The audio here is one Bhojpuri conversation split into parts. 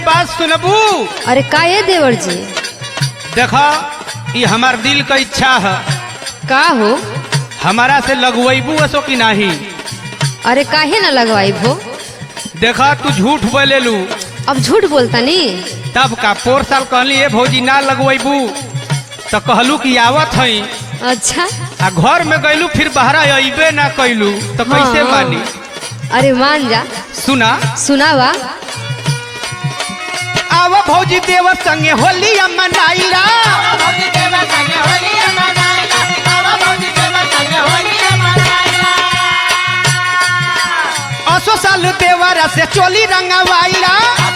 बात सुनबू अरे का ये देवर जी देखो ये हमार दिल का इच्छा है का हो हमारा से लगवैबू असो कि नहीं अरे काहे ना लगवाई भो देखा तू झूठ बोले लू अब झूठ बोलता नी तब का पोर साल कहली ए भौजी ना लगवैबू तो कहलू कि आवत हई अच्छा आ घर में गईलू फिर बहरा अबे ना कैलू तो कैसे हाँ। मानी अरे मान जा सुना सुनावा आव भौजी देवर संगे होली मनाइला असो साल देवरा से चोली रंगवाइला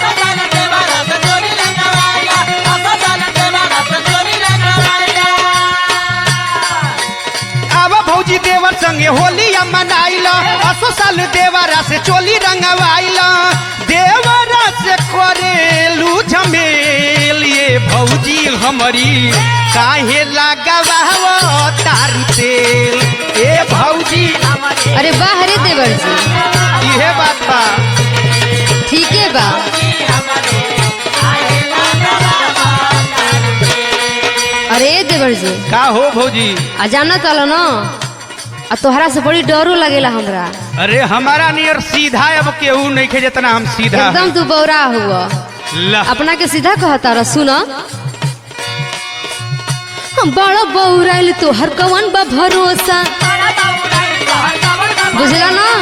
आव भौजी देवर संगे होली मनाइला असो साल देवरा से चोली रंगवाइला देवरा से करेलू झमेल ये भौजी हमारी काहे लगाव तारू तेल ए भौजी अरे वाह रे देवर जी इहे बात बा ठीक है बा अरे देवर जी का हो भौजी आ जाना चलो न आ तोहरा से बड़ी डरो लगेला हमरा अरे हमारा नियर सीधा अब केहू नहीं खे जितना हम सीधा एकदम तू बौरा हुआ ला अपना के सीधा कहता रह सुन बड़ा बौराइल तोहर कवन बा भरोसा बुझला ना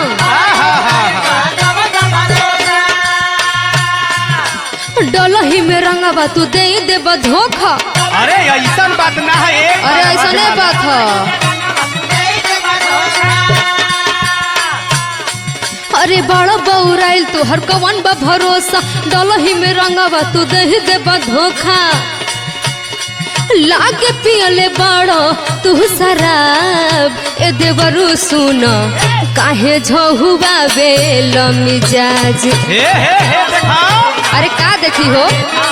डलही में रंगवा तू दे देबा धोखा अरे ऐसा बात ना है एक अरे बार ऐसा नहीं बात बात है अरे बड़ा बौराइल तोहर कवन बा भरोसा डलही में रंगवा तू दे देबा धोखा लागे पियले बड़ो तू शराब ए देवरु सुन काहे झहुआ बेल मिजाज हे हे हे देखाओ अरे का देखी हो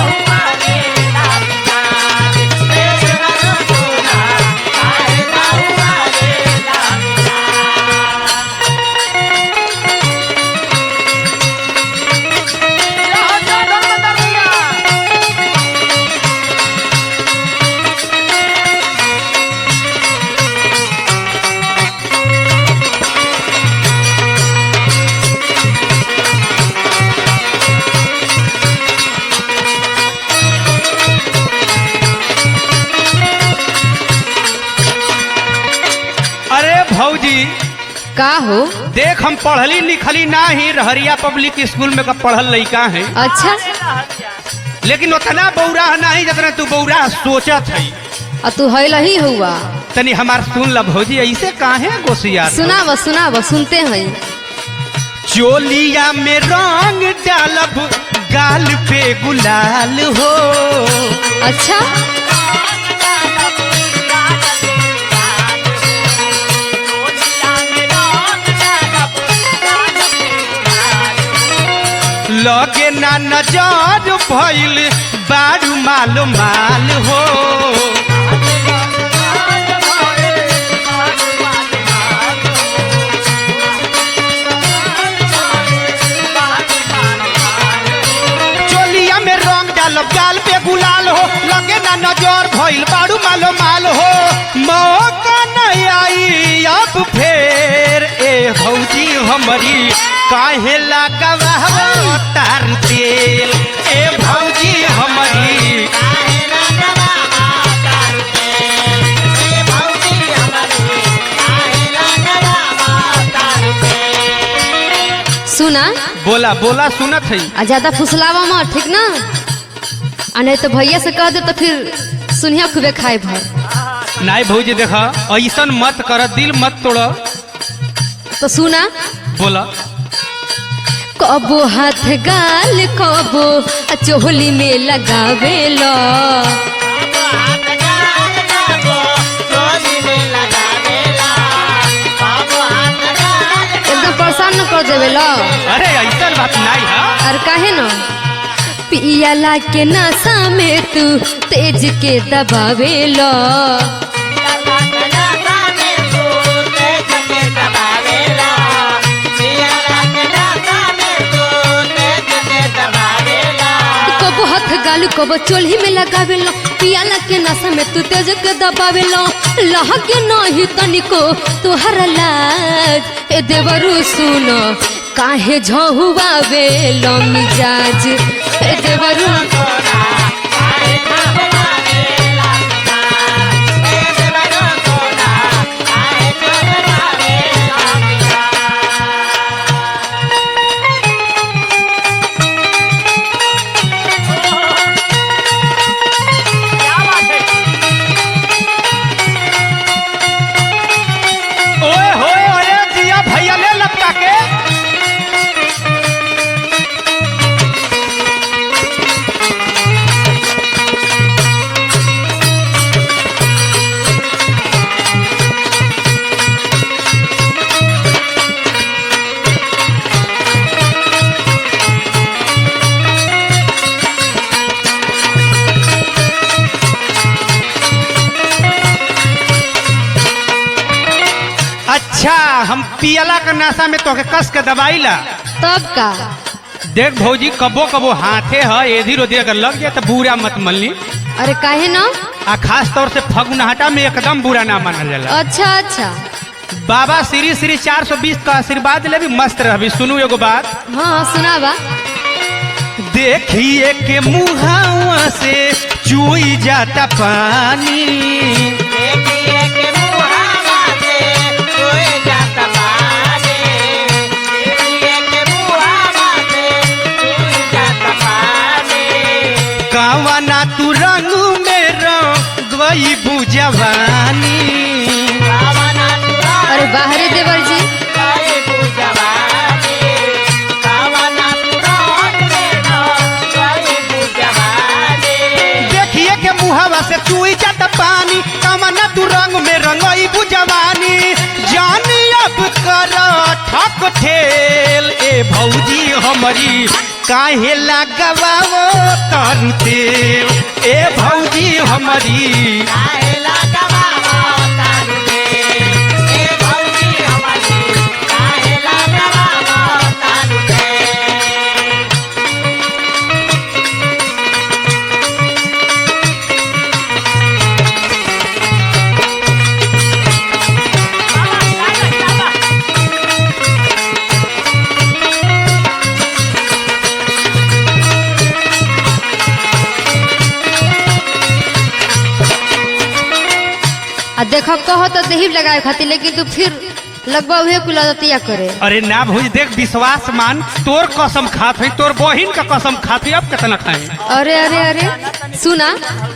अरे भौजी का हो देख हम पढ़ली लिखली ना ही रहरिया पब्लिक स्कूल में का पढ़ल लड़का है अच्छा लेकिन उतना बौरा नहीं जितना तू बौरा सोचत है आ तू हैल ही हुआ तनी हमार सुन ल भौजी ऐसे काहे गोसिया सुनाव सुनाव सुनते हैं चोलिया में रंग डालब गाल पे गुलाल हो अच्छा लगे ना नजर भइल बारू माल माल हो चोलिया में रंग डालब गाल पे गुलाल हो लगे ना नजर भइल बारू मालो माल हो मौका नहीं आई अब फेर ए भौजी हमारी काहे लगावा तार तेल ए भौजी हमारी सुना बोला बोला सुनत है आ ज्यादा फुसलावा मत ठीक ना आ नहीं तो भैया से कह दे तो फिर सुनिया खूबे खाए भर नाई भौजी देखा ऐसन मत कर दिल मत तोड़ तो सुना बोला कबो हाथ गाल कबो आ चोली में लगावे लो एकदम परेशान न कर देवे लो अरे ऐसन बात नहीं है और काहे न पियला के नशा में तू तेज के दबावे लो गाल कब चोली में लगावे लो पियाला के नशा में तू तेज के दबावे लो लह के नहीं तनिको तुहर लाज ए देवरू सुन काहे झहुआवे लो मिजाज ए देवरू ओए होए ओए जिया भैया ले लपका के अच्छा हम पियला के नशा में तोके कस के दबाइला तब का देख भौजी कबो कबो हाथे है एधी रोधी अगर लग जाए तो बुरा मत मल्ली अरे काहे ना आ खास तौर से फगुनहटा में एकदम बुरा ना मानल जाला अच्छा अच्छा बाबा श्री श्री 420 का आशीर्वाद ले भी मस्त रहबी सुनू एगो बात हाँ सुनावा देखिए के मुहावा से चुई जाता पानी कावना तू रंग में रंगई बुझवानी अरे बाहरे देवर जी देखिए के मुहावा से चुई जाता पानी कावना तू रंग में रंगई बुझवानी जानी अब कर ठक ठेल ए भौजी हमारी काहे लगवाओ करते ए भौजी हमारी आ देखो कहो तो दही लगाए खातिर लेकिन तू फिर लगभग उहे कुल आदतिया करे अरे ना भौजी देख विश्वास मान तोर कसम खात है तोर बहिन का कसम खात है अब कितना खाए अरे अरे अरे सुना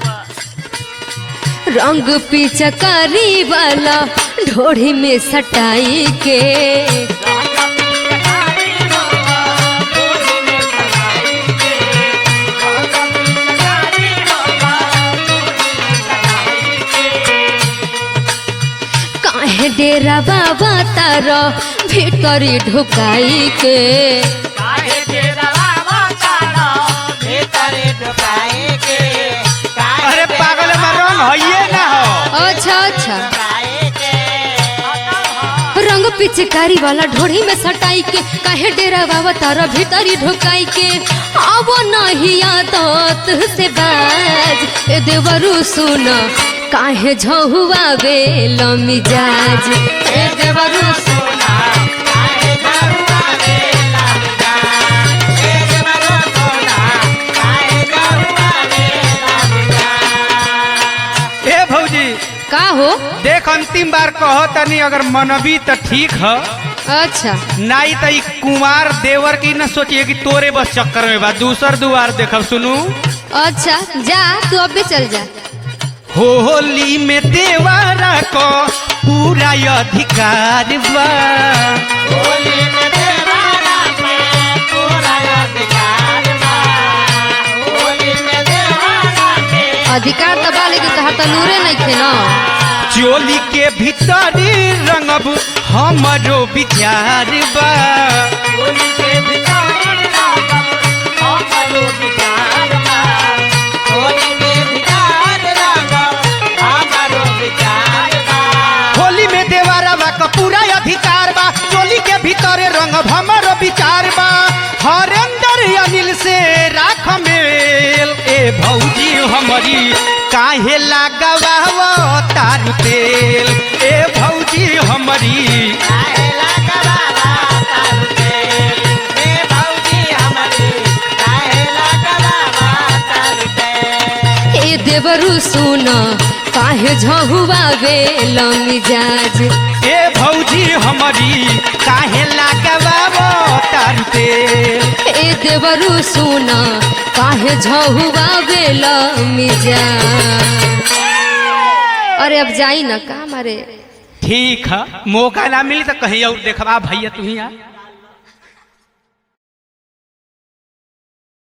रंग पिचकारी वाला ढोढ़ी में सटाई के काहे डेरा बाबा तारा भीतरी ढुकाई के अरे पागल में रंग है ना हो अच्छा अच्छा रंग पिचकारी वाला ढोढ़ी में सटाई के काहे डेरा बाबा तारा भीतरी ढुकाई के अब नहीं आदत से बाज ए देवरू सुन काहे झहुआ वे मिजाज ए देवरू सुन ए भौजी का हो देख अंतिम बार कहो तनी अगर मनबी तो ठीक है अच्छा नाई तो ई कुमार देवर की न सोचिए कि तोरे बस चक्कर में बा दूसर दुआर देखब सुनू अच्छा जा तू अब भी चल जा होली में देवारा को पूरा अधिकार बा अधिकार दबा लेकिन तहर तो नूरे नहीं थे ना चोली के भीतर रंगब हमरो विचार बा होली में देवारा बा का पूरा अधिकार बा चोली के भीतर रंगब हमरो विचार बा हरेंद्र अनिल से राख मेल ए हमारी काहे लागवाव तारू तेल ए भौजी हमारी ए देवरु सुन काहे झहुआ बेल मिजाज ए भौजी हमारी काहे लागवाव तारू तेल ए देवरु सुन काहे झहुआ बेल मिजाज अरे अब जाई ना का मारे ठीक है मौका ना मिली तो कहीं और देखवा भैया तू ही आ